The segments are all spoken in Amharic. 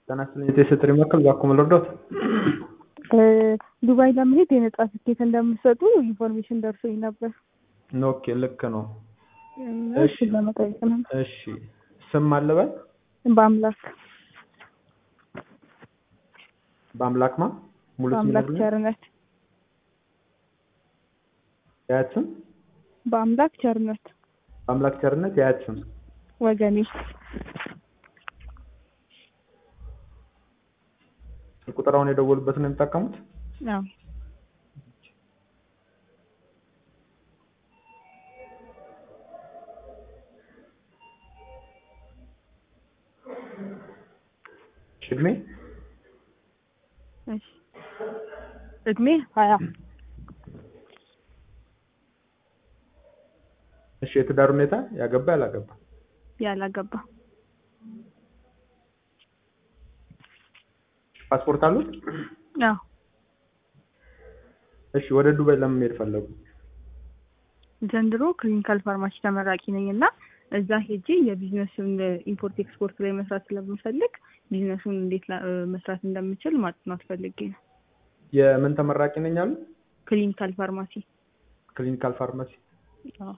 ጤና ይስጥልኝ የቴስት መካከል እባክዎ ምን ልርዳዎት? ዱባይ ለመሄድ የነጻ ትኬት እንደምትሰጡ ኢንፎርሜሽን ደርሶኝ ነበር። ኦኬ ልክ ነው። እሱን ለመጠየቅ ነው። እሺ ስም ማን ልበል? በአምላክ በአምላክ ማ ሙሉ ስም በአምላክ ይነግሩኛል? ቸርነት የአያት ስም በአምላክ ቸርነት በአምላክ ቸርነት የአያት ስም ወገኔ ስልክ ቁጥር አሁን የደወሉበት ነው የሚጠቀሙት? አዎ እድሜ እሺ እድሜ ሀያ እሺ የትዳር ሁኔታ ያገባ ያላገባ? ያላገባ ፓስፖርት አሉት? አዎ እሺ ወደ ዱባይ ለምን መሄድ ፈለጉ? ዘንድሮ ክሊኒካል ፋርማሲ ተመራቂ ነኝ እና እዛ ሄጄ የቢዝነሱን ኢምፖርት ኤክስፖርት ላይ መስራት ስለምፈልግ ቢዝነሱን እንዴት ላ- መስራት እንደምችል ማጥናት ፈልጌ ነው። የምን ተመራቂ ነኝ አሉ? ክሊኒካል ፋርማሲ ክሊኒካል ፋርማሲ። አዎ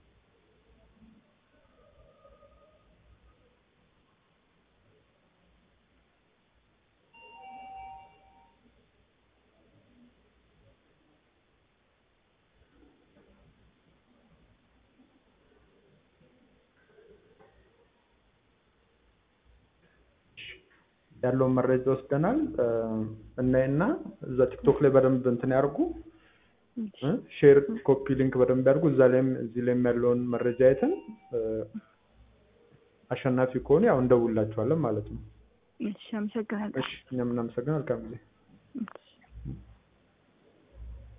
ያለውን መረጃ ወስደናል። እናይና እዛ ቲክቶክ ላይ በደንብ እንትን ያርጉ፣ ሼር ኮፒ ሊንክ በደንብ ያርጉ። እዛ ላይም እዚህ ላይም ያለውን መረጃ አይተን እ፣ አሸናፊ ከሆኑ ያው እንደውላቸዋለን ማለት ነው። እሺ አመሰግናለሁ። እሺ እኛም እናመሰግናለን። መልካም ጊዜ። እሺ